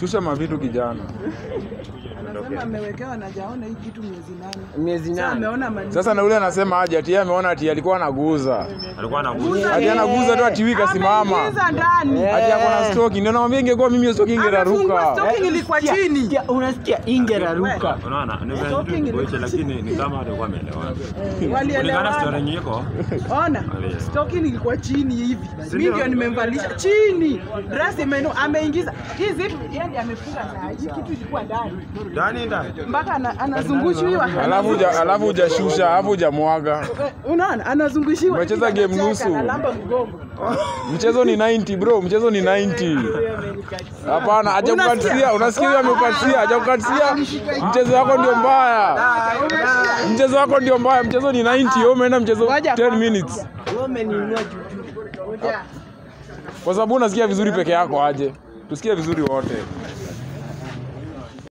shusha mavitu kijana. Anasema amewekewa na jaona hii kitu miezi nane. Miezi Sasa nane. ameona mani. Sasa na ule anasema aje ati yeye ameona ati alikuwa anaguza. alikuwa anaguza Ati anaguza tu ati wika simama. Ameingiza ndani. Eh. Ati ako na stroke. Ndio naambia ingekuwa mimi hiyo stroke Amefungua ingeraruka. stocking ilikuwa Sikia, chini. sikia, Unasikia ingeraruka. unaona ni Talking vile in tu the- kuiche lakini ni kama alikuwa ameelewana kulingana Walielewana. story yenye iko Ona, Walielewana. stocking ilikuwa chini hivi. Si Mimi ndio? ndio nimemvalisha chini. Dress imenu ameingiza. Hii zitu yeye ndiye amefunga saa hii kitu ilikuwa ndani. ndani ndani Mpaka ana- anazungushiwa. Alafu huja- alafu hujashusha, alafu hujamwaga. Eh, Unaona, anazungushiwa. Umecheza hivi, game anacheka, nusu. analamba mgongo. Mchezo ni 90 bro, mchezo ni 90. Hapana, hajakukatisia, unasikia huyo amekukatisia, hajakukatisia. Mchezo wako ndio mbaya. Mchezo wako ndio mbaya, mchezo ni 90, wewe umeenda mchezo Ngoja 10 kwa- minutes. Wewe umeniinua juu juu. Ngoja. Kwa sababu unasikia vizuri peke yako aje. Tusikie vizuri wote.